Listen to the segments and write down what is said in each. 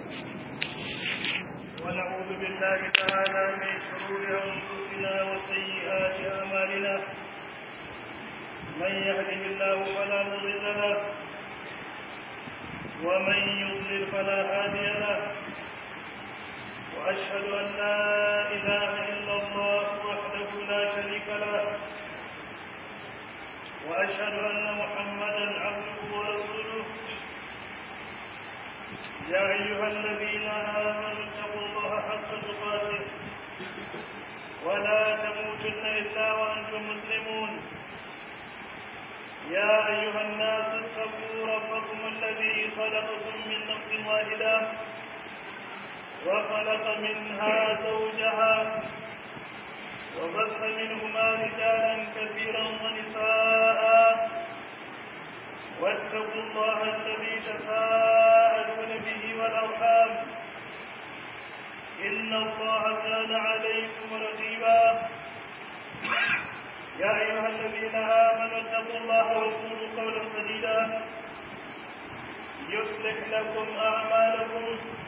ونعوذ بالله تعالى من شرور أنفسنا وسيئات أعمالنا من يهده الله فلا مضل له ومن يضلل فلا هادي له وأشهد أن لا إله إلا الله وحده لا شريك له وأشهد أن محمدا عبده ورسوله يا أيها الذين آمنوا اتقوا الله حق تقاته ولا تموتن إلا وأنتم مسلمون يا أيها الناس اتقوا ربكم الذي خلقكم من نفس واحدة وخلق منها زوجها وبث منهما رجالا كثيرا ونساء واتقوا الله الذي تساءلون به والارحام ان الله كان عليكم رقيبا يا ايها الذين امنوا اتقوا الله وقولوا قولا سديدا يصلح لكم اعمالكم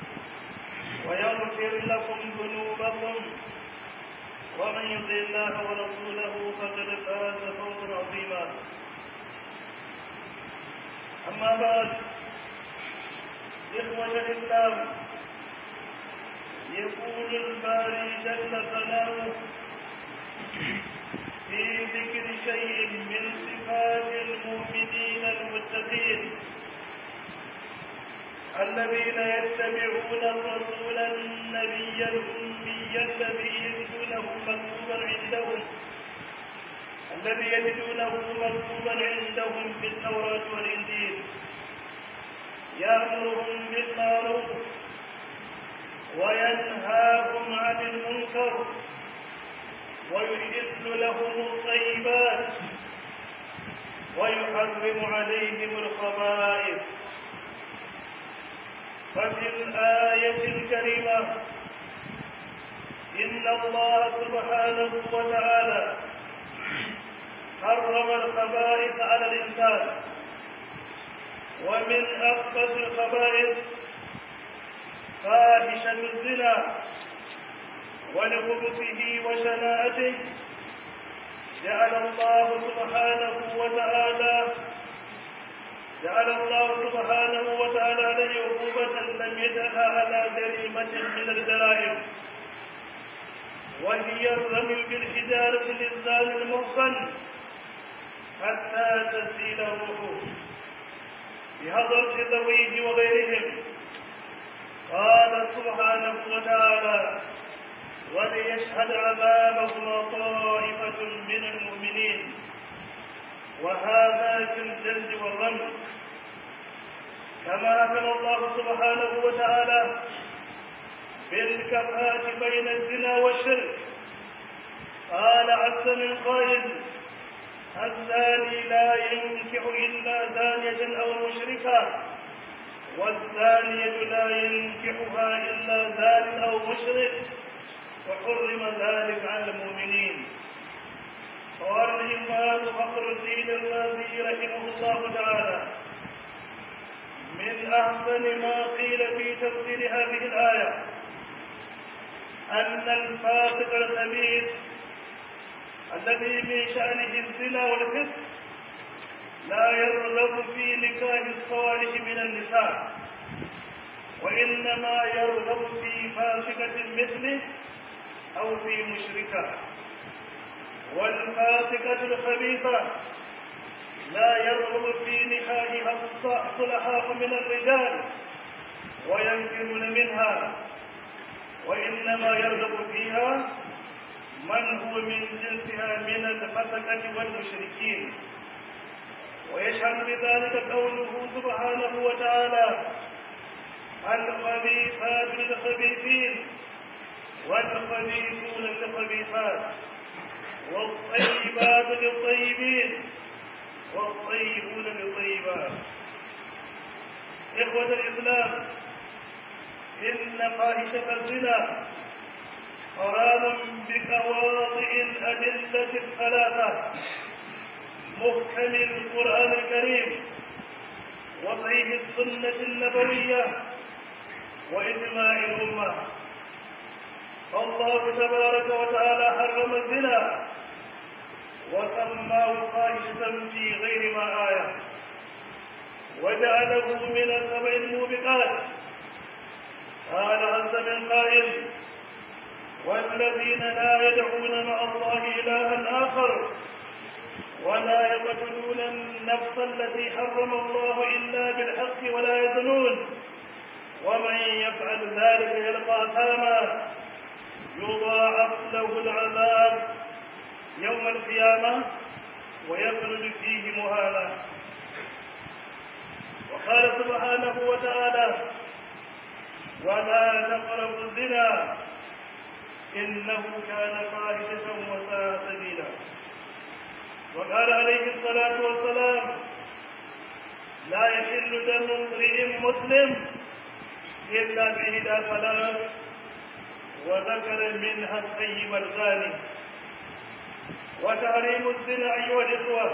ويغفر لكم ذنوبكم ومن يطع الله ورسوله فقد فاز فوزا عظيما اما بعد اخوه الاسلام يقول الباري جل ثناؤه في ذكر شيء من صفات المؤمنين المتقين الذين يتبعون الرسول النبي الأمي الذي يجدونه مكتوبا عندهم الذي يجدونه مكتوبا عندهم في التوراة والإنجيل يأمرهم بالمعروف وينهاهم عن المنكر ويحل لهم الطيبات ويحرم عليهم الخبائث ففي الآية الكريمة إن الله سبحانه وتعالى حرم الخبائث على الإنسان ومن أخبث الخبائث فاحشة الزنا ولخبثه وشناعته جعل الله سبحانه وتعالى جعل الله سبحانه وتعالى عليه عقوبة لم يجعلها على جريمة من الجرائم وهي الرمي بالحجارة للزان المحصن حتى تسيل روحه بهضرة ذويه وغيرهم قال سبحانه وتعالى وليشهد عذابهما طائفة من المؤمنين وهذا في الجلد والرمي كما أكل الله سبحانه وتعالى بالكفاءة بين الزنا والشرك قال عز من قائل الزاني لا ينكح إلا زانية أو مشركا والزانية لا ينكحها إلا زان أو مشرك وحرم ذلك على المؤمنين قال الإمام فخر الدين الرازي رحمه الله تعالى من أحسن ما قيل في تفسير هذه الآية أن الفاسق الخبيث الذي من شأنه الزنا والفسق لا يرغب في نكاح الصالح من النساء وإنما يرغب في فاسقة مثله أو في مشركة والفاسقة الخبيثة لا يرغب في نكاحها الصلحاء من الرجال وينكرون منها وإنما يرغب فيها من هو من جنسها من الفسقة والمشركين ويشهد بذلك قوله سبحانه وتعالى الخبيثات للخبيثين والخبيثون للخبيثات والطيبات للطيبين والطيبون للطيبات إخوة الإسلام إن فاحشة الزنا حرام بقواطع الأدلة الثلاثة محكم القرآن الكريم وصحيح السنة النبوية وإجماع الأمة الله تبارك وتعالى حرم الزنا وسماه فاحشة في غير ما آية وجعله من السبع الموبقات قال عز من قائل والذين لا يدعون مع الله إلها آخر ولا يقتلون النفس التي حرم الله إلا بالحق ولا يزنون ومن يفعل ذلك يلقى أثاما يضاعف له العذاب يوم القيامة ويخلد فيه مهانا وقال سبحانه وتعالى ولا تقربوا الزنا إنه كان فاحشة وساء سبيلا وقال عليه الصلاة والسلام لا يحل دم امرئ مسلم إلا بإحدى ثلاث وذكر منها الطيب الغالي وتحريم الزنا أيها الإخوة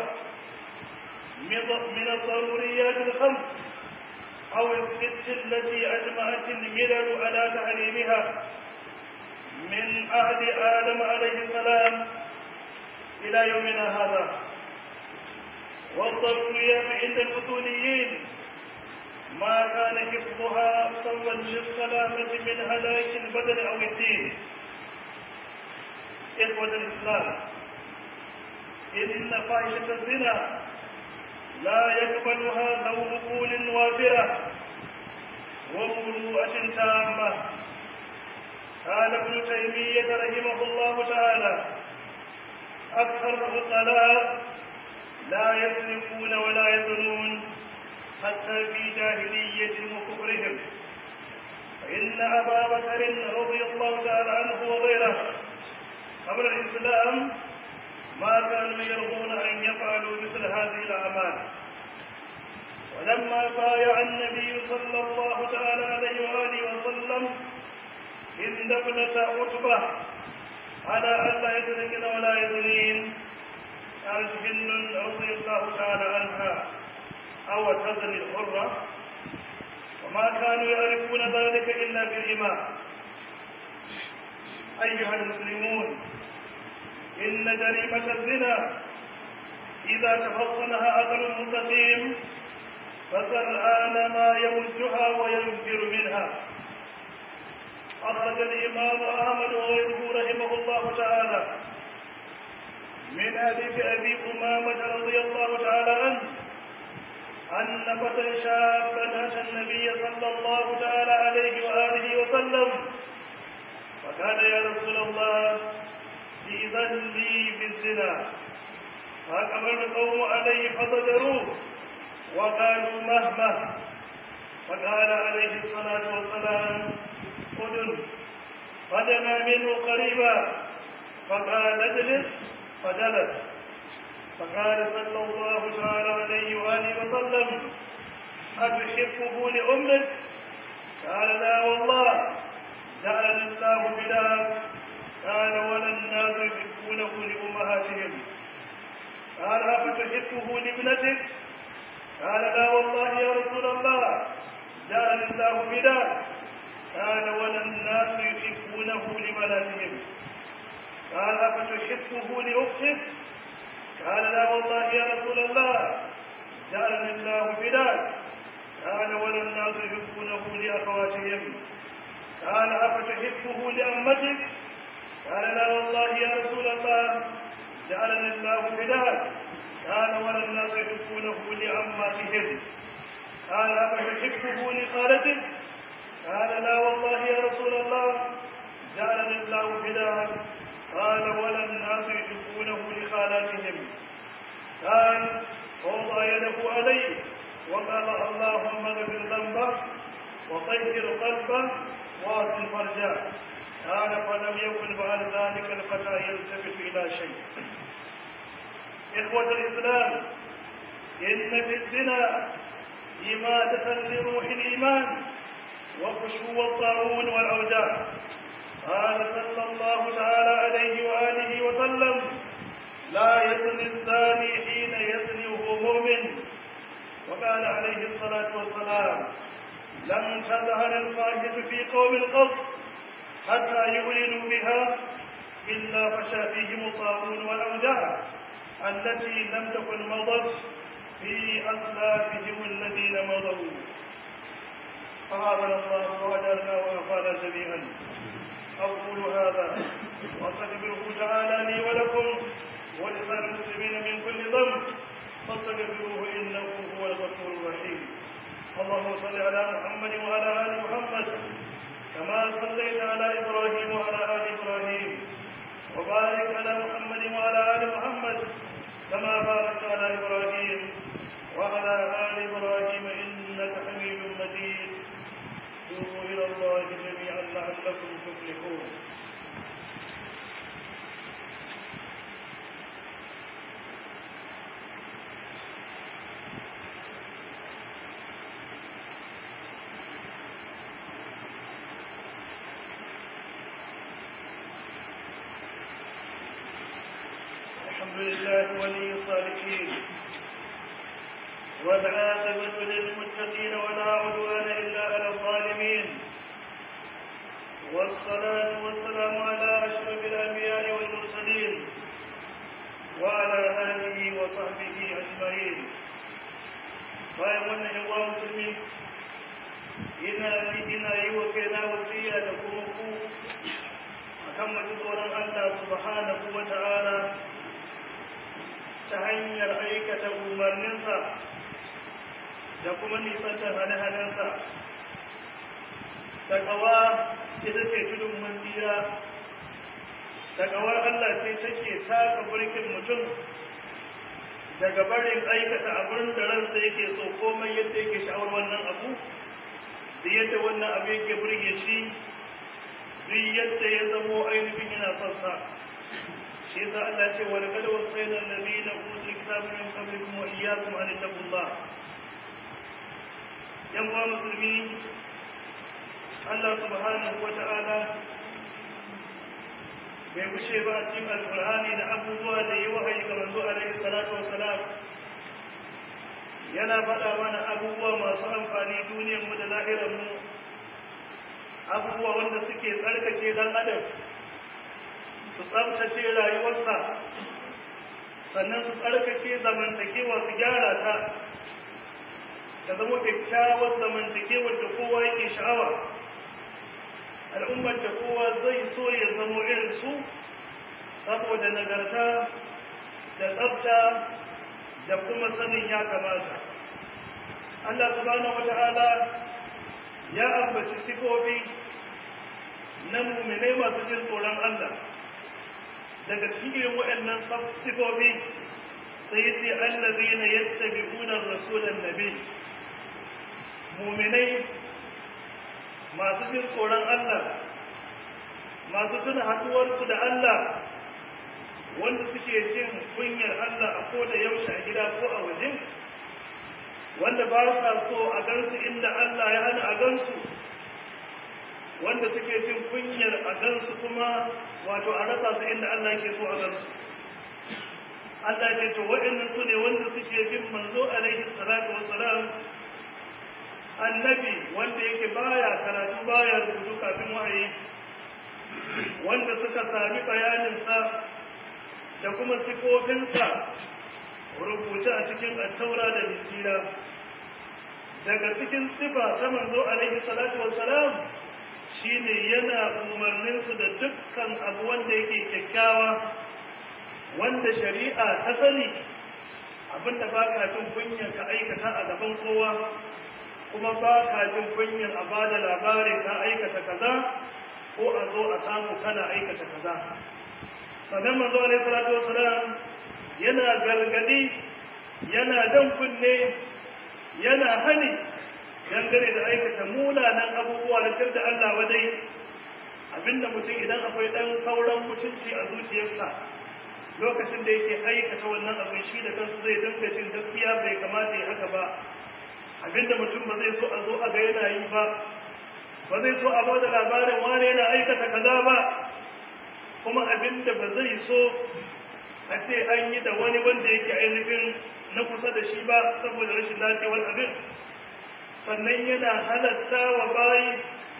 من الضروريات الخمس أو الست التي أجمعت الملل على تحريمها من عهد آدم عليه السلام إلى يومنا هذا والضروريات عند الأصوليين ما كان حفظها سوى للسلامة من هلاك البدن أو الدين إخوة الإسلام إن فاحشة الزنا لا يقبلها ذو عقول وافرة ومروءة تامة قال ابن تيمية رحمه الله تعالى أكثر العقلاء لا يسرقون ولا يزنون حتى في جاهلية وكفرهم فإن أبا بكر رضي الله تعالى عنه وغيره قبل الإسلام ما كانوا يرضون أن يفعلوا مثل هذه الأعمال ولما بايع النبي صلى الله تعالى عليه وآله وسلم هند ابنة عتبة على ألا يسرقن ولا يزنين قالت هند رضي الله تعالى عنها أو تزني الحرة وما كانوا يعرفون ذلك إلا بالإمام أيها المسلمون إن جريمة الزنا إذا تفطنها عقل مستقيم فسرآن ما يمجها وينفر منها أخرج الإمام أحمد وغيره رحمه الله تعالى من حديث أبي أمامة رضي الله تعالى عنه أن فتى شابا أتى النبي صلى الله تعالى عليه وآله وسلم فقال يا رسول الله إذن لي بالزنا فأقبل القوم عليه فضجروه وقالوا مهما فقال عليه الصلاة والسلام أذن فدنا منه قريبا فقال اجلس فجلس فقال صلى الله تعالى عليه وآله وسلم أتحبه لأمك قال لا والله جعلني الله بلاك قال ولا الناس يحبونه لأمهاتهم قال أفتحبه لابنتك قال لا والله يا رسول الله جعلني الله بلاك قال ولا الناس يحبونه لبناتهم قال أفتحبه لأختك قال لا والله يا رسول الله جعلني الله فداك قال ولا الناس يحبونه لأخواتهم قال أفتحبه لأمتك قال لا والله يا رسول الله جعلني الله فداك قال ولا الناس يحبونه لأماتهم قال أفتحبه لخالتك قال لا والله يا رسول الله جعلني الله فداك قال ولا الناس يحبونه لخالاتهم قال فوضع يده عليه وقال اللهم اغفر ذنبه وطهر قلبه واصل فرجه قال فلم يكن بعد ذلك الفتى يلتفت الى شيء اخوه الاسلام ان في الزنا إماتة لروح الإيمان وخشوع الطاعون والأوجاع قال صلى الله تعالى عليه وآله وسلم لا يزني الزاني حين يزني وهو مؤمن وقال عليه الصلاة والسلام لم تظهر الفاحشة في قوم القصد حتى يعلنوا بها إلا فشى فيهم الطاعون والأوجاع التي لم تكن مضت في أسلافهم الذين مضوا فهذا الله وأجرنا وأفعل جميعا أقول هذا وأستغفره تعالى لي ولكم ولسائر المسلمين من كل ذنب فاستغفروه إنه هو الغفور الرحيم اللهم صل على محمد وعلى آل محمد كما صليت على إبراهيم وعلى آل إبراهيم وبارك على محمد وعلى آل محمد كما باركت على إبراهيم وعلى آل إبراهيم إنك حميد مجيد توبوا إلى الله جميعا لعلكم تفلحون الحمد لله ولي الصالحين والعاقبة للمتقين ولا عدوان إلا على الظالمين والصلاة والسلام على أشرف الأنبياء والمرسلين وعلى آله وصحبه أجمعين bayan wannan yawa musulmi ina ina yi wa kaina wasiya da kuma ku akan mu tsoron Allah subhanahu wa ta'ala ta hanyar aikata umarninsa da kuma nisantar hane-hanensa takawa ita ce tudun mandira takawar Allah ce take taka burkin mutum daga barin aikata abin da ransa yake so komai yadda yake sha'awar wannan abu da yadda wannan abu yake burge shi duk yadda ya zamo ainihin yana son sa shi yasa Allah ce wa laqad wasayna alladhina utul kitaba min qablikum wa iyyakum an taqullah yan uwa musulmi Allah subhanahu wa ta'ala bai kushe ba a cikin alqur'ani da abubuwa da yi wahayi ga manzo alaihi salatu wassalam yana faɗa mana abubuwa masu amfani duniyar mu da lahirar mu abubuwa wanda suke tsarkake dan adam su tsabtace rayuwarsa sannan su tsarkake zamantakewa su gyara ta ta zama kyakkyawar zamantakewar da kowa yake sha'awa al'ummar da kowa zai so ya zamo irin su saboda nagarta da tsabta da kuma sanin ya kamata Allah subhanahu wata'ala ya ambaci sifofi na muminai masu jin tsoron Allah daga cikin waɗannan sifofi sai yace allazina yattabi'una rasulan nabi mu'minai masu jin tsoron Allah masu tuna haduwarsu da Allah wanda suke jin kunyar Allah a ko da yaushe a gida ko a waje wanda ba sa so a gansu inda Allah ya hana a gansu wanda suke jin kunyar a gansu kuma wato a rasa su inda Allah ke so a gansu Allah ce to waɗannan su ne wanda suke bin manzo alaihi salatu wassalam annabi wanda yake baya karatu baya rubutu kafin wahayi wanda suka sami bayaninsa da kuma sifofinsa rubuta a cikin attaura da injila daga cikin sifa ta manzo alaihi salatu wassalam shine yana umarninsu da dukkan abu wanda yake kyakkyawa wanda shari'a ta sani abinda ba ka jin kunyar ka aikata a gaban kowa kuma ba ka jin kunyar a ba da labarin ka aikata kaza ko a zo a samu kana aikata kaza sannan manzo alaihi salatu wassalam yana gargadi yana dan kunne yana hani dangane da aikata munanan abubuwa da da Allah wadai abinda mutum idan akwai dan sauran mutunci a zuciyarsa lokacin da yake aikata wannan abin shi da kansu zai dinga jin gaskiya bai kamata ya haka ba abinda mutum ba zai so a zo a ga yana yi ba ba zai so a ba da labarin wane yana aikata kaza ba kuma abinda ba zai so a ce an yi da wani wanda yake ainihin na kusa da shi ba saboda rashin lafiyar abin sannan yana halatta wa bayi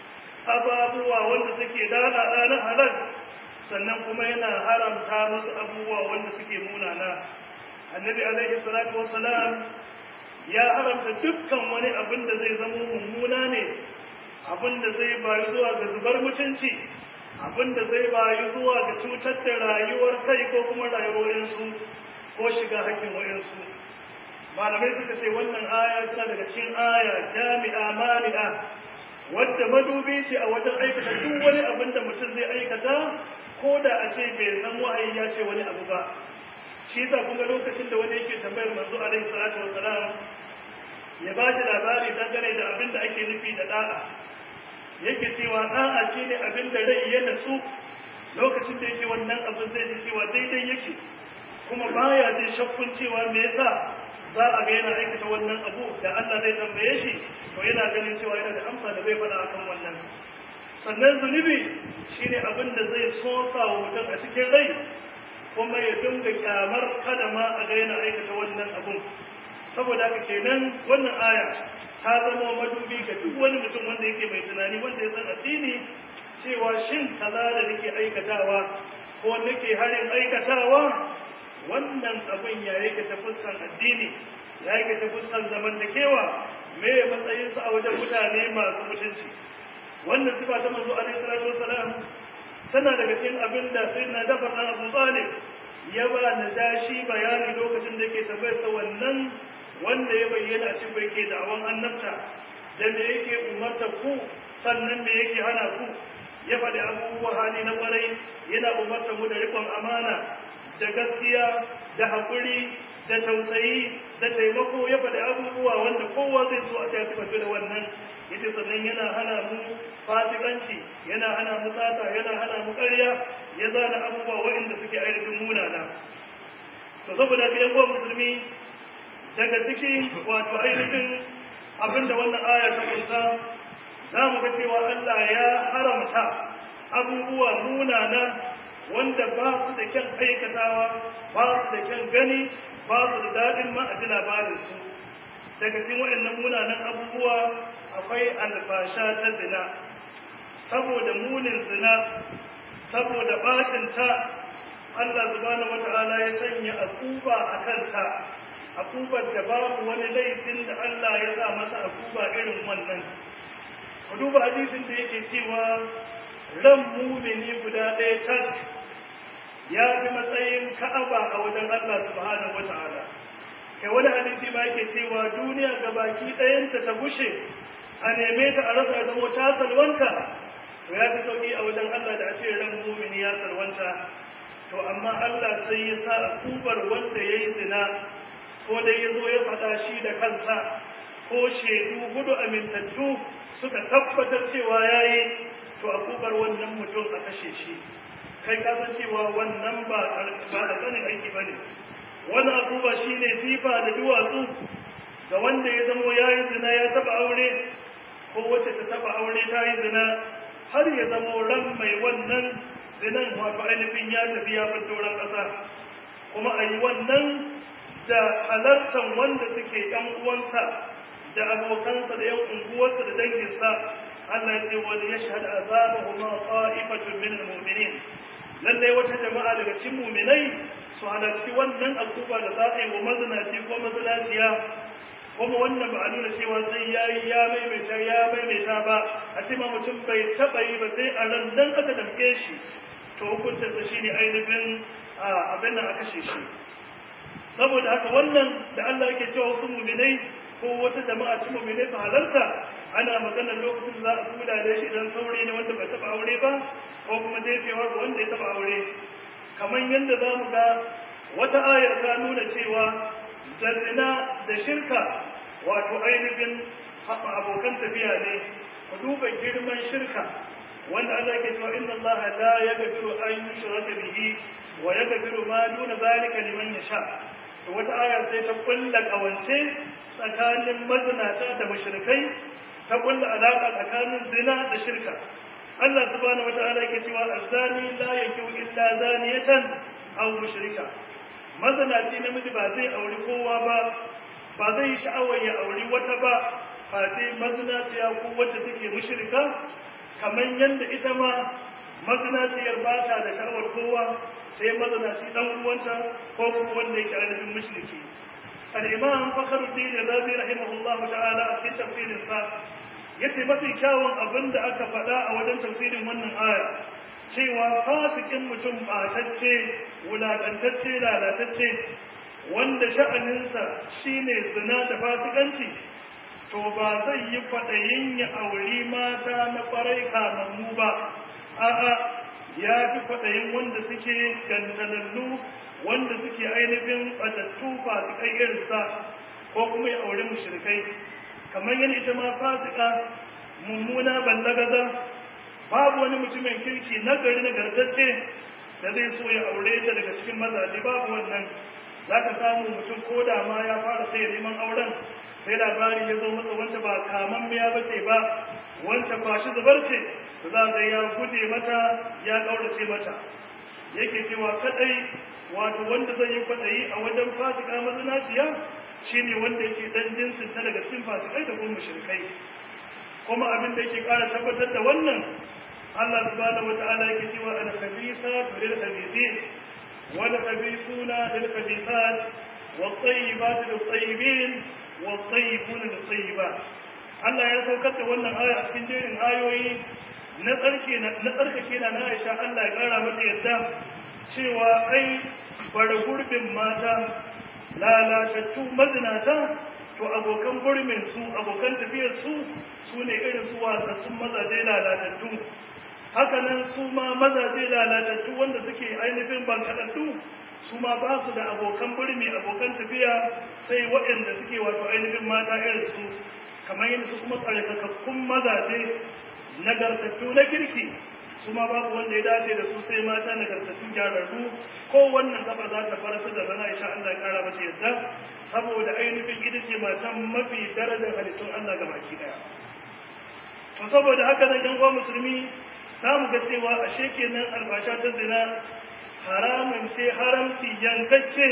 ababuwa wanda suke dada na halal sannan kuma yana haramta musu abubuwa wanda suke munana annabi alaihi salatu wassalam ya haramta dukkan wani abin da zai zama mummuna ne abin da zai bayu zuwa ga zubar mutunci abin da zai bayu zuwa ga cutar da rayuwar kai ko kuma rayuwarsu ko shiga hakkin wayansu malamai suka ce wannan aya tana daga cikin aya jami'a mani'a wadda madubi ce a wajen aikata duk wani abin da mutum zai aikata ko da a ce bai san wahayi ya ce wani abu ba shi yasa kuma lokacin da wani yake tambayar manzo alaihi salatu wassalam ya ba shi labari dangane da abin da ake nufi da da'a yake cewa da'a shine abin da rai ya natsu lokacin da yake wannan abin zai ji cewa daidai yake kuma baya jin shakkun cewa me yasa za a ga yana aikata wannan abu da Allah zai tambaye shi to yana ganin cewa yana da amsa da zai faɗa akan wannan sannan zunubi shine abin da zai sosa wa mutum a cikin rai kuma ya dinga kyamar kada ma a ga yana aikata wannan abun saboda haka kenan wannan aya ta zama madubi ga duk wani mutum wanda yake mai tunani wanda ya san addini cewa shin kaza da nake aikatawa ko nake harin aikatawa wannan abin ya yake ta fuskan addini ya yake ta fuskan zamantakewa me ya matsayin sa a wajen mutane masu mutunci wannan sifa ta manzo alaihi salatu wasalam tana daga cikin abin da sayyidina Jafar dan Abu Talib ya ba na dashi bayani lokacin da yake tambayar sa wannan wanda ya bayyana a cikin yake da'awan annabta da me yake umarta ku sannan me yake hana ku ya faɗi abubuwa hali na ƙwarai yana umarta mu da riƙon amana da gaskiya da haƙuri da tausayi da taimako ya faɗi abubuwa wanda kowa zai so a ta tafi da wannan yace sannan yana hana mu fasikanci yana hana mu sata yana hana mu ƙarya ya zana abubuwa waɗanda suke ainihin munana to saboda ga yan musulmi daga cikin wato ainihin abinda wannan aya ta kunsa za mu ga cewa Allah ya haramta abubuwa munana wanda ba su da kyan aikatawa ba su da kyan gani ba su da daɗin ma a ji labarinsu daga cikin waɗannan munanan abubuwa akwai alfasha ta zina saboda munin zina saboda batinta Allah subhanahu wata'ala ya sanya akuba a kanta akubar da babu wani laifin da Allah ya sa masa akuba irin wannan ku duba hadisin da yake cewa ran mumini guda ɗaya tak ya fi matsayin ka'aba a wajen Allah subhanahu wata'ala kai wani hadisi ma yake cewa duniya ga baki ɗayanta ta gushe a neme ta a rasa zama ta salwanta to ya fi sauki a wajen Allah da ashe ran mumini ya salwanta to amma Allah sai ya sa akubar wanda ya yi zina ko dai ya zo ya faɗa shi da kansa ko shaidu hudu amintattu suka tabbatar cewa ya yi to akubar wannan mutum a kashe shi kai ka san cewa wannan ba ba da sanin aiki bane wani akuba shine sifa da duwatsu ga wanda ya zamo ya yi zina ya taba aure ko wacce ta taba aure ta yi zina har ya zamo ran mai wannan zinan wato ainihin ya tafi ya bar doron ƙasa kuma a yi wannan da halartar wanda suke ‘yan uwansa da abokansa da ‘yan unguwarsa da danginsa Allah ya ce wani ya shahada azabahu ma qa'ifatun min al-mu'minin lallai wata jama'a daga cikin mu'minai su halarci wannan alkuba da za a yi wa mazinaci ko mazinaciya kuma wannan ba a nuna cewa sai ya yi ya maimaita ya maimaita ba a ce ma mutum bai taɓa yi ba sai a ran dan aka damke shi to hukuntarsa shi ne ainihin abin nan a kashe shi saboda haka wannan da Allah yake cewa wasu muminai ko wata jama'a ta muminai su halarta ana maganar lokacin za a kula da shi idan saurayi ne wanda bai taɓa aure ba ko kuma jefewa ga wanda ya taɓa aure kamar yadda za mu ga wata ayar ta nuna cewa da zina da shirka wato ainihin abokan tafiya ne ku duba girman shirka wanda Allah ke cewa inna Allah la yaghfiru an yushraka bihi wa yaghfiru ma duna zalika liman yasha to wata aya sai ta kulla kawance tsakanin mazinata da mushrikai ta kulla alaka tsakanin zina da shirka Allah subhanahu wataala yake cewa azani la yakiu illa zaniyatan aw mushrika mazinaci namiji ba zai auri kowa ba ba zai sha'awar ya auri wata ba fati mazinaciya ko wacce take mushrika kamar yadda ita ma mazinaciyar ba ta da sha'awar kowa sai mazinaci dan uwanta ko kuma wanda yake ainihin mushriki al-imam fakhruddin razi rahimahullahu ta'ala a cikin tafsirin sa yace mafi kyawun abin da aka faɗa a wajen tafsirin wannan aya cewa fasikin mutum batacce wulaƙantacce lalatacce wanda sha'aninsa shine zina da fasikanci to ba zai yi kwaɗayin ya auri mata na ƙwarai kamammu ba a'a ya fi kwaɗayin wanda suke gantalallu wanda suke ainihin ɓatattu fasikai irinsa ko kuma ya auri mushrikai kamar yana ita ma fasika mummuna ballagaza babu wani mutumin kirki na gari na gartacce da zai so ya aure ta daga cikin mazaje babu wannan za ka samu mutum ko da ma ya fara sai neman auren sai labari ya zo masa wanda ba kaman miya ba ce ba wanda kwashi zubar ce da za ga ya guje mata ya kaurace mata yake cewa kadai wato wanda zai yi kwaɗayi a wajen fasika mazinaciya shine wanda yake dan jinsin ta daga cikin fasikai da kuma mushrikai kuma abin da yake ƙara tabbatar da wannan Allah subhanahu wata'ala yake cewa al khabithatu lil khabithin wal khabithuna lil khabithat wat tayyibatu lit tayyibin wat tayyibuna lit tayyibat Allah ya saukar da wannan aya a cikin jerin ayoyi na tsarki na tsarkake na Aisha Allah ya ƙara mata yadda cewa ai bar gurbin mata lalatattu mazinata to abokan burmin su abokan tafiyar su su ne irin su wasassun mazaje lalatattu hakanan su ma mazaje lalatattu wanda suke ainihin bankaɗaɗɗu su ma ba su da abokan burmi abokan tafiya sai waɗanda suke wato ainihin mata irin su kamar yadda su kuma tsarkakakkun mazaje nagartattu na kirki su ma babu wanda ya dace da su sai mata nagartattu gyararru ko wannan gaba za ta farasa da rana insha Allah ya kara mata yadda saboda ainihin ita ce matan mafi darajar halittun Allah ga baki daya to saboda haka nan yan uwa musulmi za mu ga cewa ashe kenan albasha ta zina haramun ce haramci yankacce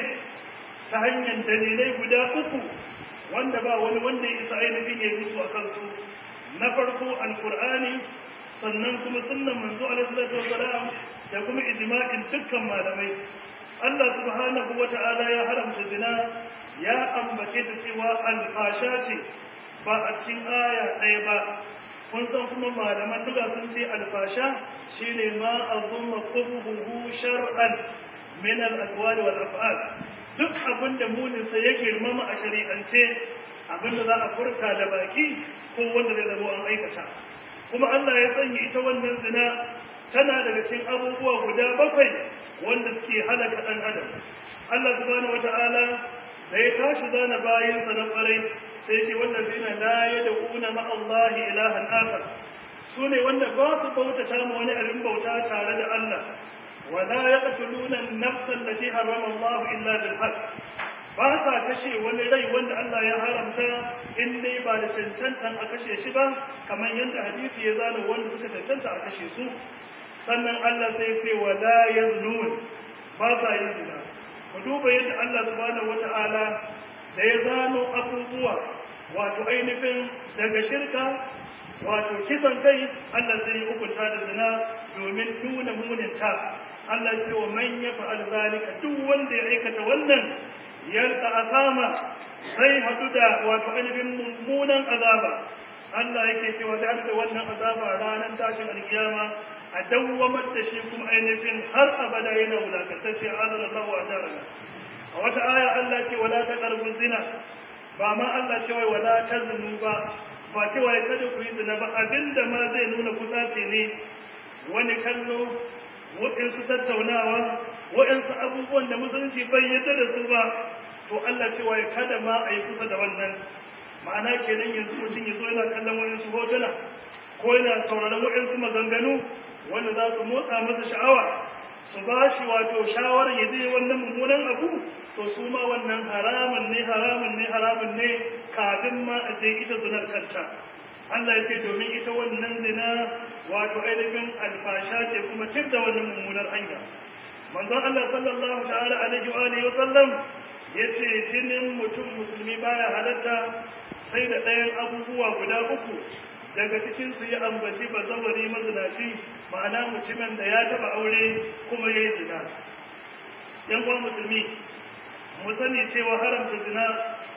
ta hanyar dalilai guda uku wanda ba wani wanda ya isa ainihin ya su a kansu na farko alkur'ani sannan kuma sunnan manzo alaihi salatu wasalam da kuma ijma'in dukkan malamai Allah subhanahu wata'ala ya haramta zina ya ambace ta cewa alfasha ce ba a cikin aya ɗaya ba kun san kuma malaman duka sun ce alfasha shine ma azumma qubuhu shar'an min al-aqwali wal af'al duk abin da muninsa ya girmama a shari'ance abin da za a furta da baki ko wanda zai zama an aikata kuma Allah ya sanya ita wannan zina tana daga cikin abubuwa guda bakwai wanda suke halaka ɗan adam Allah subhanahu wata'ala da ya tashi zana bayansa na ƙwarai sai ce wannan zina la ya da kuna ma Allah ilahan akhar su ne wanda ba su bautata ma wani abin bauta tare da Allah ولا يقتلون النفس التي حرم الله إلا بالحق ba sa kashe wani rai wanda Allah ya haramta in dai ba da cancantan a kashe shi ba kamar yadda hadisi ya zana wanda suka cancanta a kashe su sannan Allah sai ce wa la yaznun ba sa yin zina ku duba yadda Allah subhanahu wata'ala da ya zano abubuwa wato ainihin daga shirka wato kisan kai Allah sai ya hukunta da zina domin nuna muninta Allah ce wa man ya fa'al zalika duk wanda ya aikata wannan yalka asama sai hadu da wato ainihin mummunan azaba Allah yake cewa da da wannan azaba ranar tashin alkiyama a dawwamar da shi kuma ainihin har abada yana wulakantacce azan Allah wa ajarana a wata aya Allah ce wala taqrabu zina ba ma Allah ce wai wala taznu ba ba ce wai kada ku yi zina ba abinda ma zai nuna kusace ne wani kallo waɗansu tattaunawa waɗansu abubuwan da musulunci bai yadda da su ba to Allah cewa ya kada ma a yi kusa da wannan ma'ana kenan yanzu mutum ya zo yana kallon waɗansu hotuna ko yana sauraron waɗansu maganganu wanda za su motsa masa sha'awa su ba shi wato shawarar ya je wannan mummunan abu to su ma wannan haramun ne haramun ne haramun ne kafin ma a je ita zunar kanta Allah ya ce domin ita wannan zina wato ainihin alfasha ce kuma tir da wannan mummunar hanya manzon Allah sallallahu ta'ala alaihi wa alihi wa sallam yace jinin mutum musulmi baya halatta sai da ɗayan abubuwa guda uku daga cikin su ya ambaci bazawari mazinaci ma'ana mutumin da ya taba aure kuma ya yi zina yan uwan musulmi mu sani cewa haramta zina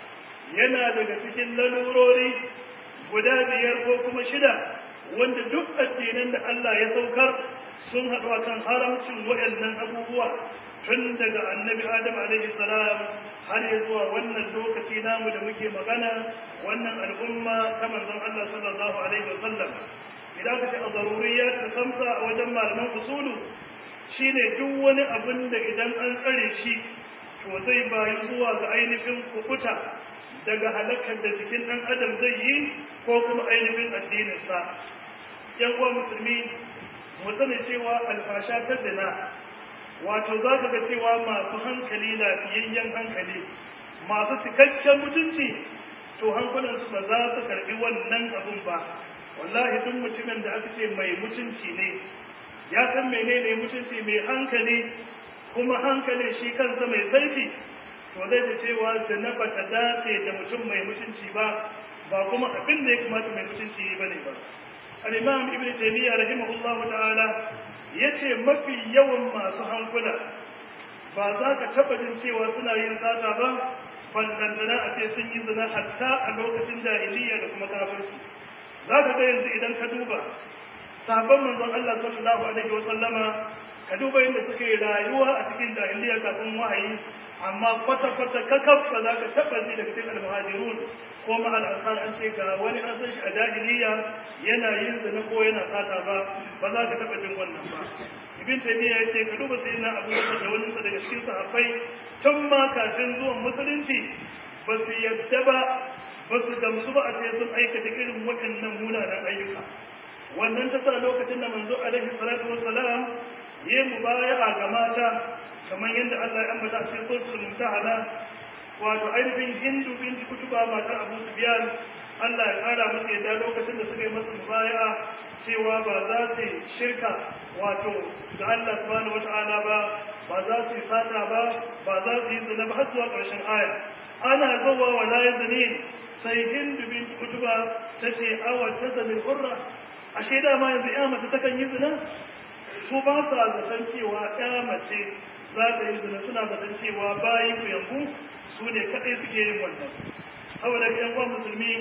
yana daga cikin lalurori guda biyar ko kuma shida wanda duk addinan da Allah ya saukar sun haɗu akan haramcin waɗannan abubuwa tun daga annabi Adam alaihi salam har ya zuwa wannan lokaci namu da muke magana wannan al'umma ta manzon Allah sallallahu alaihi wasallam idan ka ce a zaruriyat ta samsa a wajen malaman usulu shine duk wani abin da idan an tsare shi to zai bayi zuwa ga ainihin kukuta daga halakar da jikin ɗan adam zai yi ko kuma ainihin addininsa yan uwa musulmi mu sani cewa alfasha ta zina wato za ka ga cewa masu hankali lafiyayyen hankali masu cikakken mutunci to hankulansu ba za su karɓi wannan abun ba wallahi duk mutumin da aka ce mai mutunci ne ya san menene mutunci mai hankali kuma hankali shi kansa mai sarki to zai da cewa zina ba ta dace da mutum mai mutunci ba ba kuma abin da ya kamata mai mutunci ba ne ba al-imam ibn taymiyyah rahimahullahu ta'ala yace mafi yawan masu hankula ba za ka taba jin cewa suna yin sata ba ballantana a ce sun yi zina hatta a lokacin jahiliya da kuma kafirci za ka ga yanzu idan ka duba sabon manzon Allah sallallahu alaihi wa sallama ka duba yadda suke rayuwa a cikin jahiliya kafin wahayi amma kwata-kwata kakaf ba za ka taɓa ji daga cikin almuhajirun ko ma al'ansar an ce ga wani an san shi a jahiliya yana yin zina ko yana sata ba ba za ka taɓa jin wannan ba ibn taymiya ya ce ka duba sai na abu da wani daga cikin sahabbai tun ma kafin zuwan musulunci ba su yadda ba ba su gamsu ba a ce sun aikata irin waɗannan munanan ayyuka wannan ta sa lokacin da manzo alaihi salatu wassalam yi mubaya'a ga mata kamar yadda Allah ya ambata a cikin suratul mumtahana wato ainihin hindu binti kutuba matar Abu Sufyan Allah ya kara musu yadda lokacin da suka yi masa mubaya'a cewa ba za su shirka wato ga Allah subhanahu wata'ala ba ba za su yi fata ba ba za su yi zina ba har zuwa ƙarshen aya ana zuwa wa la yazni sai hindu binti kutuba tace awa tazalil hurra ashe dama yanzu ya mace takan yi zina su ba sa zaton cewa ya mace za ta yi zina suna zaton cewa bayi ku yanku su ne kaɗai suke yin wannan saboda yan uwan musulmi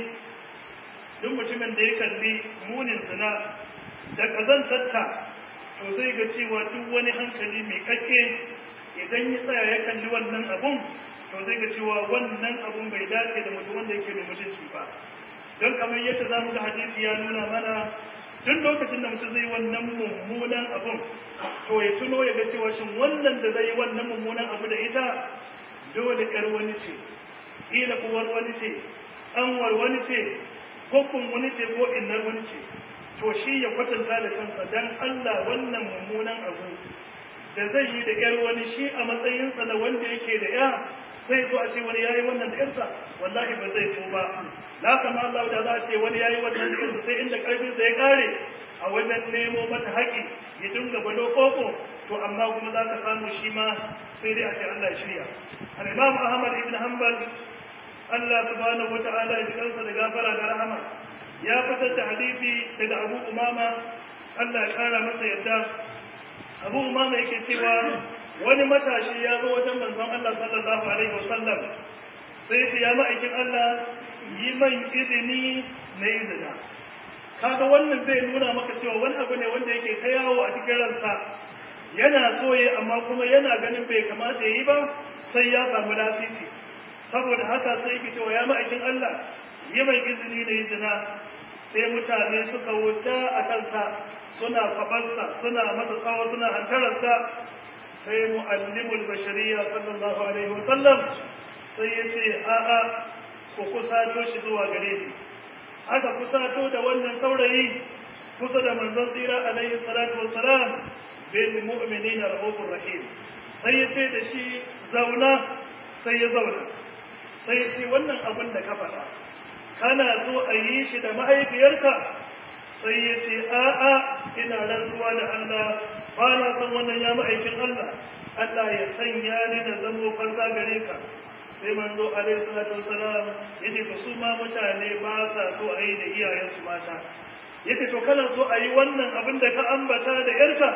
duk mutumin da ya kalli munin zina da kazantarta to zai ga cewa duk wani hankali mai kakke idan ya tsaya ya kalli wannan abun to zai ga cewa wannan abun bai dace da mutum wanda yake da mutunci ba don kamar yadda za mu ga hadisi ya nuna mana duk lokacin da mutum zai wannan mummunan abun to ya tuno ya ga cewa shin wannan da zai wannan mummunan abu da ita dole kar wani ce kila uwar wani ce anwar wani ce kokun wani ce ko innar wani ce to shi ya kwatanta da kansa dan Allah wannan mummunan abu da zai yi da yar wani shi a matsayinsa na wanda yake da ya zai zo a ce wani yayi wannan da yarsa wallahi ba zai so ba la kama Allah da za a ce wani yayi wannan da yarsa sai inda karfin sa ya kare a wajen nemo mata haƙi ya dinga balo koko to amma kuma za ka samu shi ma sai dai a ce Allah shirya al-Imam Ahmad ibn Hanbal Allah subhanahu wata'ala ya kansa da gafara da rahama ya fitar da hadisi daga Abu Umama Allah ya kara masa yadda Abu Umama yake cewa wani matashi ya zo wajen manzon Allah sallallahu alaihi wasallam sai ce ya ma'aikin Allah yi man izini na izina kaga wannan zai nuna maka cewa wani abu ne wanda yake ta yawo a cikin ransa yana so ya amma kuma yana ganin bai kamata ya yi ba sai ya samu lasisi saboda haka sai yake cewa ya ma'aikin Allah yi mai izini na izina sai mutane suka wuce a kansa suna faɓarsa suna masa tsawo suna hantararsa sai mu'allimul bashariya sallallahu alaihi wasallam sai ya ce a'a ku kusato shi zuwa gare shi aka kusato da wannan saurayi kusa da manzon tsira alaihi salatu wassalam bil mu'minina rahufur rahim sai ya ce da shi zauna sai ya zauna sai ya ce wannan abin da ka faɗa kana so a yi shi da mahaifiyarka sai ya ce a'a ina rantsuwa da Allah ba na san wannan ya ma'aikin Allah Allah ya sanya ni da zamo farza gare ka sai manzo alaihi salatu wasalam yace to su ma mutane ba sa so a yi da iyayensu mata yace to kana so a yi wannan abin da ka ambata da yarka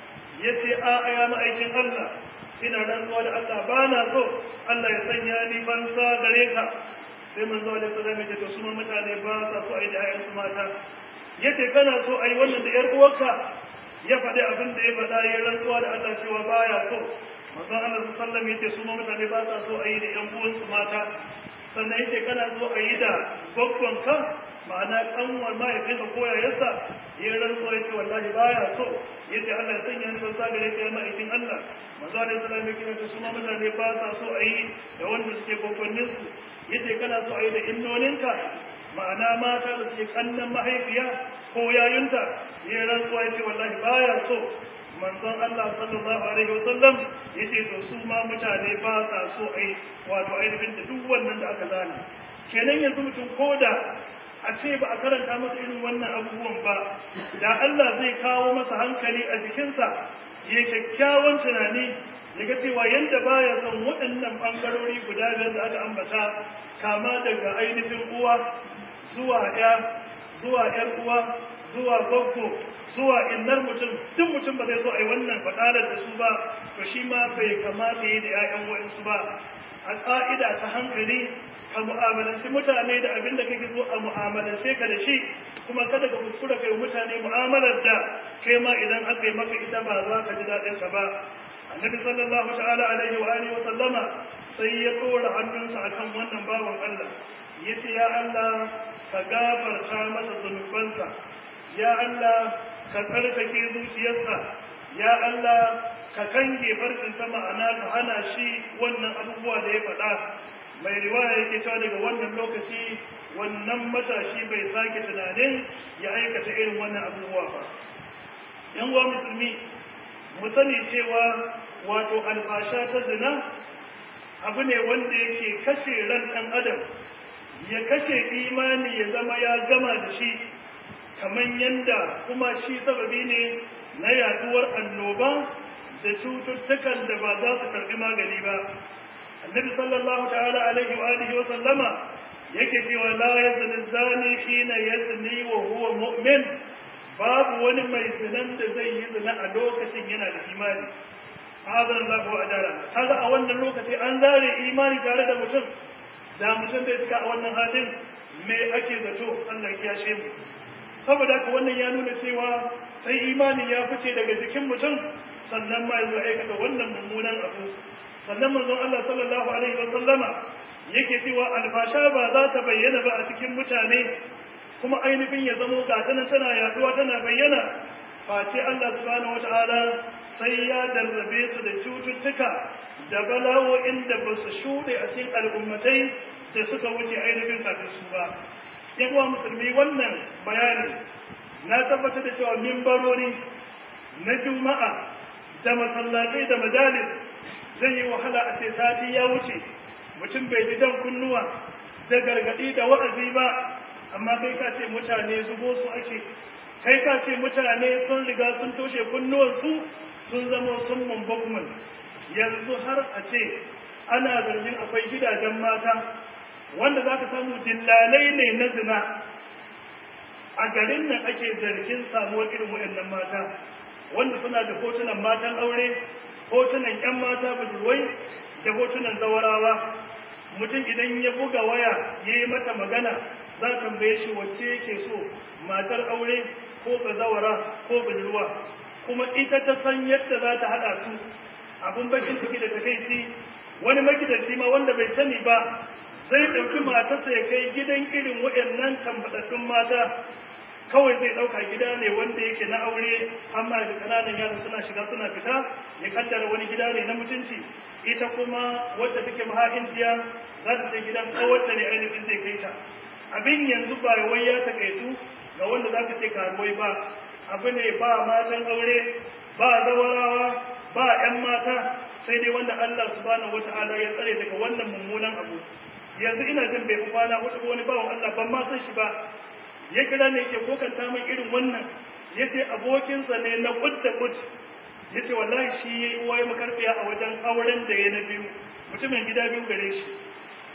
yace a aya ma'aikin Allah ina rantsuwa da Allah ba na so Allah ya sanya ni fansa gare ka sai manzo alaihi salam yace to su ma mutane ba sa so a yi da iyayensu mata yace kana so a yi wannan da yar uwarka ya faɗi abin da ya faɗa ya rantsuwa da Allah cewa baya so manzo Allah sallallahu alaihi yace su ma mutane ba sa so a yi da ƴan uwansu mata sannan yace kana so a yi da ka ma'ana kanwar mahaifinka ko yayarsa ya rantsuwa yace wallahi baya so yace Allah ya sanya ni ban sa gare ka ya ma'aikin Allah manzo Allah sallallahu alaihi yace su ma mutane ba sa so a yi da wanda suke gwagwanninsu yace kana so a yi da innoninka ma'ana mata da suke kannan mahaifiya ko yayunta ya rantsuwa yace wallahi baya so manzon Allah sallallahu alaihi wasallam yace to su ma mutane ba sa so ai wato ainihin da duk wannan da aka zana kenan yanzu mutum koda a ce ba a karanta masa irin wannan abubuwan ba da Allah zai kawo masa hankali a jikinsa ya kyakkyawan tunani ya ga cewa yadda baya son waɗannan ɓangarori guda biyar da aka ambata kama daga ainihin uwa zuwa ya zuwa ‘yar uwa zuwa gwaggo zuwa innar mutum duk mutum ba zai so a yi wannan faɗarar da su ba to shi ma bai kamata yi da ‘ya'yan wa'insu ba a ƙa'ida ta hankali ka mu'amalanci mutane da abin da kake so a mu'amalance ka da shi kuma kada ka kuskura kai mutane mu'amalar da kai ma idan aka yi maka ita ba za ka ji daɗin ta ba annabi sallallahu ta'ala alaihi wa alihi wa sallama sai ya tsora hannunsa akan wannan bawan Allah yace ya Allah ka gafarta masa zunubansa ya Allah ka tsarkake zuciyarsa ya Allah ka kange farkinsa ma'ana ka hana shi wannan abubuwa da ya faɗa mai riwaya yake cewa daga wannan lokaci wannan matashi bai sake tunanin ya aikata irin wannan abubuwa ba yan uwa musulmi mu sani cewa wato alfasha ta zina abu ne wanda yake kashe ran ɗan adam ya kashe imani ya zama ya gama da shi kamar yadda kuma shi sababi ne na yaduwar annoba da cututtukan da ba za su karbi magani ba annabi sallallahu ta'ala alaihi wa alihi wa sallama yake cewa la yazni zani hina yazni wa huwa mu'min babu wani mai zinan da zai yi zina a lokacin yana da imani azan Allah wa ajara kaga a wannan lokaci an zare imani tare da mutum da mutum bai cika a wannan halin me ake zato Allah ya kiyashe mu saboda haka wannan ya nuna cewa sai imani ya fice daga jikin mutum sannan ma yanzu aikata wannan mummunan abu sannan manzon Allah sallallahu alaihi wa sallama yake cewa alfasha ba za ta bayyana ba a cikin mutane kuma ainihin ya zamo ga tana tana yaduwa tana bayyana face Allah subhanahu wataala sai ya darrabe su da cututtuka da bala'o'in da ba su shuɗe a cikin al'ummatai da suka wuce ainihin kafin su ba yan uwa musulmi wannan bayani na tabbatar da cewa mimbarori na juma'a da masallatai da majalis zai yi wahala a ce sati ya wuce mutum bai ji dan kunnuwa da gargadi da wa'azi ba amma kai ka ce mutane zubo su ake kai ka ce mutane sun riga sun toshe kunnuwansu sun zama sun mumbakman yanzu har a ce ana zargin akwai gidajen mata wanda za ka samu dillalai ne na zina a garin nan ake zargin samuwar irin waɗannan mata wanda suna da hotunan matan aure hotunan 'yan mata budurwai da hotunan zawarawa mutum idan ya buga waya ya yi mata magana za ta tambaye shi wacce yake so matar aure ko bazawara ko budurwa kuma ita ta san yadda za ta haɗa su abin bakin ciki da takaici wani magidanci ma wanda bai sani ba zai ɗauki matarsa ya kai gidan irin waɗannan tambaɗaɗɗun mata kawai zai ɗauka gida ne wanda yake na aure amma da ƙananan yara suna shiga suna fita ya kaddara wani gida ne na mutunci ita kuma wadda take mahaifiyar za ta je gidan kawarta ne ainihin zai kai ta abin yanzu ba wai ya takaitu ga wanda za ka ce karuwai ba abu ne ba matan aure ba zawarawa ba 'yan mata sai dai wanda Allah subhanahu wata'ala ya tsare daga wannan mummunan abu yanzu ina jin bai kwana hudu wani bawan Allah ban ma san shi ba ya kira ne yake kokanta min irin wannan yace abokinsa ne na kud da kud yace wallahi shi yayi uwaye makarfiya a wajen auren da ya na biyu mutumin gida biyu gare shi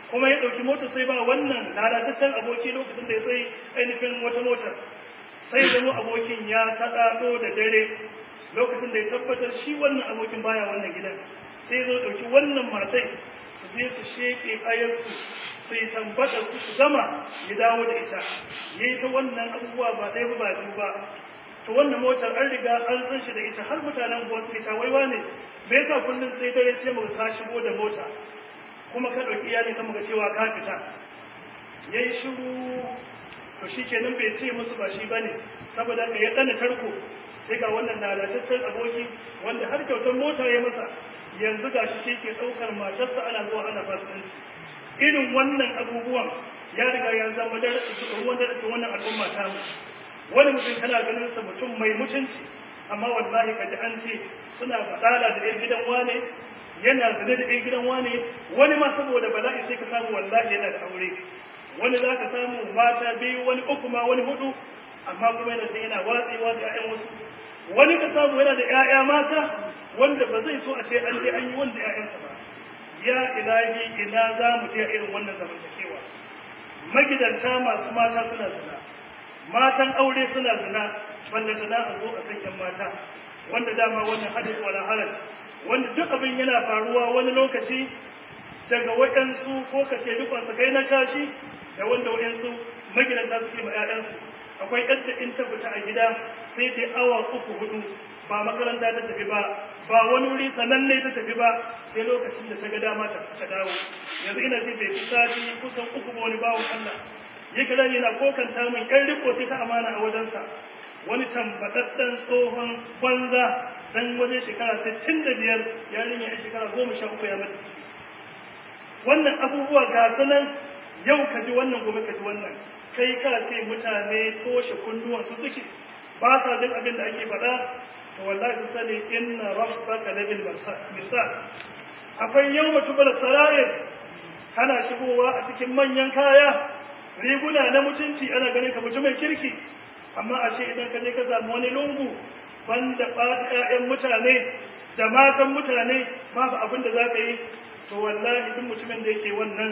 kuma ya ɗauki mota sai ba wannan lalataccen aboki lokacin da ya sai ainihin wata mota sai zama abokin ya kaɗaɗo da dare lokacin da ya tabbatar shi wannan abokin baya wannan gidan sai zo ɗauki wannan matai su je su sheƙe kayansu su yi tambata su su gama ya dawo da ita ya yi ta wannan abubuwa ba ɗaya ba biyu ba to wannan motar an riga an san shi da ita har mutanen buwan su ta waiwa ne me yasa kullum sai dare sai mu ka shigo da mota kuma ka ɗauki iyali kan muka cewa ka fita ya yi shiru to shi kenan bai ce musu ba shi ba ne saboda ka ya ɗana tarko sai ga wannan lalataccen aboki wanda har kyautar mota ya masa yanzu ga shi ke ɗaukar matarsa ana zuwa ana fasikanci irin wannan abubuwan ya riga ya zama da ruwan da wannan al'umma ta mu wani mutum kana ganin sa mutum mai mutunci amma wallahi ka ji an ce suna faɗala da ɗan gidan wane yana zane da ɗan gidan wane wani ma saboda bala'i sai ka samu wallahi yana da aure wani za ka samu mata biyu wani uku ma wani hudu amma kuma yana sai yana watsewa da 'ya'yan wasu wani ka samu yana da 'ya'ya mata wanda ba zai so a ce an je an yi wanda 'ya'yansa ba ya ilahi ina za mu je irin wannan zamantakewa magidanta masu mata suna zina matan aure suna zina wanda zina a zo a kan yan mata wanda dama wannan hadis wala halal wanda duk abin yana faruwa wani lokaci daga waɗansu ko kace dukkan kai na kashi da wanda waɗansu magidanta suke ma 'ya'yansu akwai yadda in ta fita a gida sai dai awa uku hudu ba makaranta ta tafi ba ba wani wuri sananne ta tafi ba sai lokacin da ta ga dama ta dawo yanzu ina ce bai fi sati kusan uku ba wani bawan Allah ya kira yana kokanta min ƴan riko sai ta amana a wajensa wani tambadaddan tsohon banza dan waje shekara sittin da biyar yarinya a shekara goma sha uku ya mata wannan abubuwa ga sanan yau ka ji wannan gobe ka ji wannan kai ka ce mutane toshe kunduwan su suke ba sa jin abin da ake faɗa to wallahi su sani inna rabbaka labil misal akwai yawma tubal sarayir kana shigowa a cikin manyan kaya riguna na mutunci ana ganin ka mutumin kirki amma ashe idan ka je ka samu wani lungu banda ɓata ƴaƴan mutane da matan mutane babu abin da za ka yi to wallahi duk mutumin da yake wannan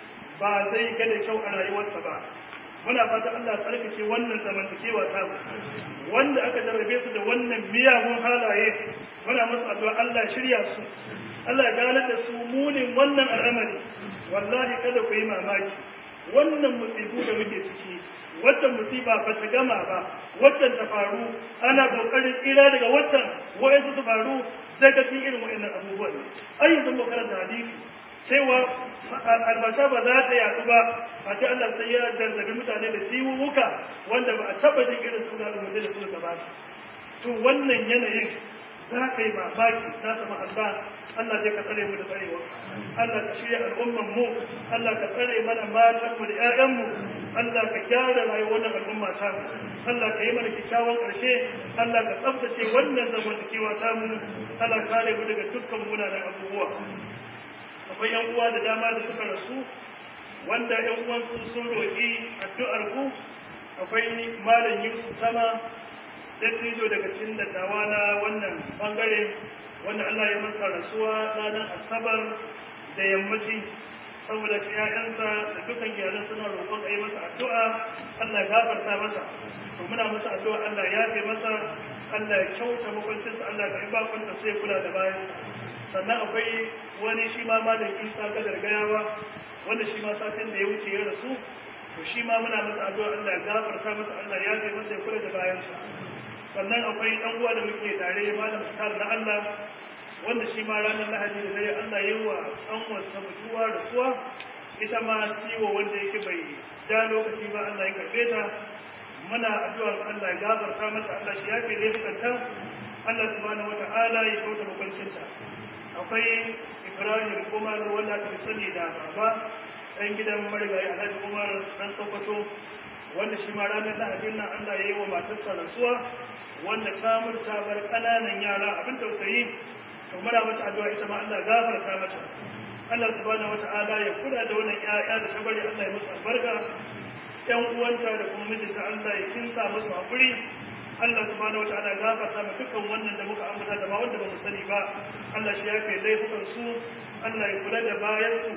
ba zai ga da kyau a rayuwarsa ba muna fata Allah tsarkake wannan zamantakewa ta mu wanda aka jarrabe su da wannan miyagun halaye muna musu addu'a Allah shirya su Allah ya gane da su munin wannan al'amari wallahi kada ku yi mamaki wannan musibu da muke ciki waccan musiba ba ta gama ba waccan ta faru ana kokarin tsira daga waccan wa'ansu su faru daga cikin irin wa'annan abubuwan ai yanzu mu karanta hadisi cewa albasha ba za ta yaɗu ba a ce Allah sai ya jarrabi mutane da ciwuwuka wanda ba a taɓa jin irin su da mutum da suka gabata to wannan yanayin za ka yi mamaki za ta ma'alba Allah zai ka tsare mu da tsarewa Allah ka shirya al'umman mu Allah ka tsare mana matan mu da ƴaƴan mu Allah ka gyara rayuwar wannan al'umma ta mu Allah ka yi mana kyakkyawan ƙarshe Allah ka tsaftace wannan zamantakewa ta mu Allah ka kare mu daga dukkan munanan abubuwa akwai yan uwa da dama da suka rasu wanda yan uwan sun sun roƙi addu'ar ku akwai malam Yusuf Sama dattijo daga cikin dattawa na wannan bangare wanda Allah ya masa rasuwa ranar Asabar da yammaci saboda ƴaƴansa da dukan iyalan suna roƙon a yi masa addu'a Allah ya gafarta masa to muna masa addu'a Allah ya yafe masa Allah ya kyauta makwancinsa Allah ya karɓi bakunta sai kula da bayan sannan akwai wani shi ma malam isa kadar gayawa wanda shi ma satin da ya wuce ya rasu to shi ma muna masa addu'a Allah ya gafarta masa Allah ya kai masa ya kula da bayansa sannan akwai dan uwa da muke tare malam Star na Allah wanda shi ma ranar Lahadi da dare Allah ya yi wa an wasa mutuwa rasuwa ita ma ciwo wanda yake bai da lokaci ba Allah ya karbe ta muna addu'a Allah ya gafarta mata Allah shi ya kai laifukanta Allah subhanahu wata'ala ya kauta makwancinta akwai ibrahim umar wanda aka fi sani da baba ɗan gidan marigayi alhaji umar ɗan sokoto wanda shi ma ranar lahadin nan allah ya yi wa matarsa rasuwa wanda ta murta bar ƙananan yara abin tausayi to muna mata addu'a ita ma allah gafarta mata allah subhanahu wata'ala ya kula da wannan ƴaƴa da ta bari allah ya musu albarka ƴan uwanta da kuma mijinta allah ya kinsa musu haƙuri Allah subhanahu wataala gafarta ma dukkan wannan da muka ambata da ma wanda ba mu sani ba Allah shi yafe laifukan su Allah ya kula da bayan su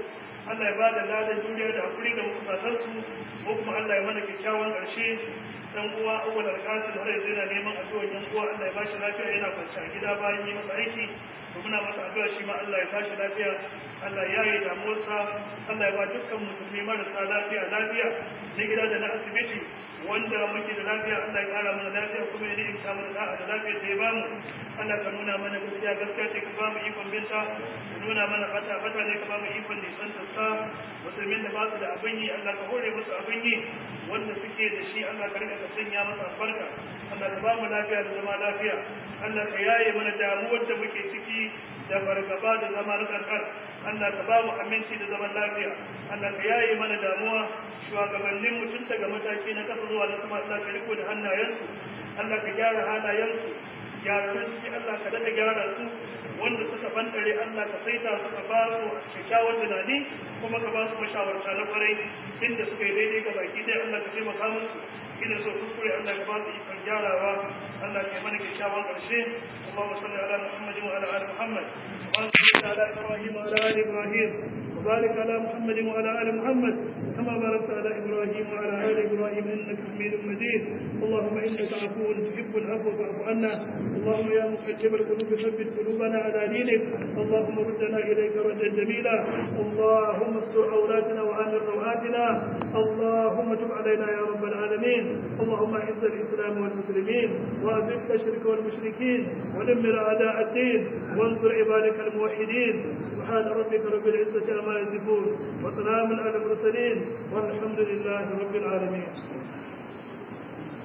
Allah ya ba da ladan juriya da hakuri ga makusatansu ko kuma Allah ya mana kyakkyawan ƙarshe dan uwa awwal alqasim har yanzu yana neman addu'a yan uwa Allah ya bashi lafiya yana kwance a gida bayan yi masa aiki to muna masa addu'a shi ma Allah ya bashi lafiya Allah ya yi damuwarsa Allah ya ba dukkan musulmi marasa lafiya lafiya na gida da na asibiti wanda muke da lafiya Allah ya kara mana lafiya kuma ya ni'imta mana da'a da lafiya da ya bamu Allah ka nuna mana gaskiya gaskiya ce ka bamu ikon binta ka nuna mana fata fata ne ka bamu ikon nisan ta sa musulmin da ba su da abin yi Allah ka hore musu abin yi wanda suke da shi Allah ka rika ka sanya masa albarka Allah ka bamu lafiya da zama lafiya Allah ka yaye mana damuwar da muke ciki da fargaba da zama na karkar Allah ka bamu aminci da zaman lafiya Allah ka yaye mana damuwa shugabannin mutum daga mataki na kasa zuwa na sama Allah ka riko da hannayensu Allah ka gyara halayensu gyararrun ciki Allah ka daɗa gyara su wanda suka bandare Allah ka saita su ka ba su kyakkyawar tunani kuma ka ba su mashawarta na kwarai inda suka yi daidai ga baki ɗaya Allah ka taimaka musu ina so kuskure Allah ka ba su ikon gyarawa Allah ka yi mana kyakkyawan ƙarshe Allahumma salli ala Muhammadin wa ala ali Muhammad wa salli ala Ibrahim wa ala ali Ibrahim وبارك على محمد وعلى ال محمد كما باركت على ابراهيم وعلى ال ابراهيم انك حميد مجيد اللهم انك عفو تحب العفو فاعف عنا اللهم يا مقلب القلوب ثبت قلوبنا على دينك اللهم ردنا اليك ردا جميلا اللهم استر عوراتنا وامن رواتنا اللهم تب علينا يا رب العالمين اللهم اعز الاسلام والمسلمين واذل الشرك والمشركين ودمر اعداء الدين وانصر عبادك الموحدين سبحان ربك رب العزه عما يصفون وسلام على المرسلين والحمد لله رب العالمين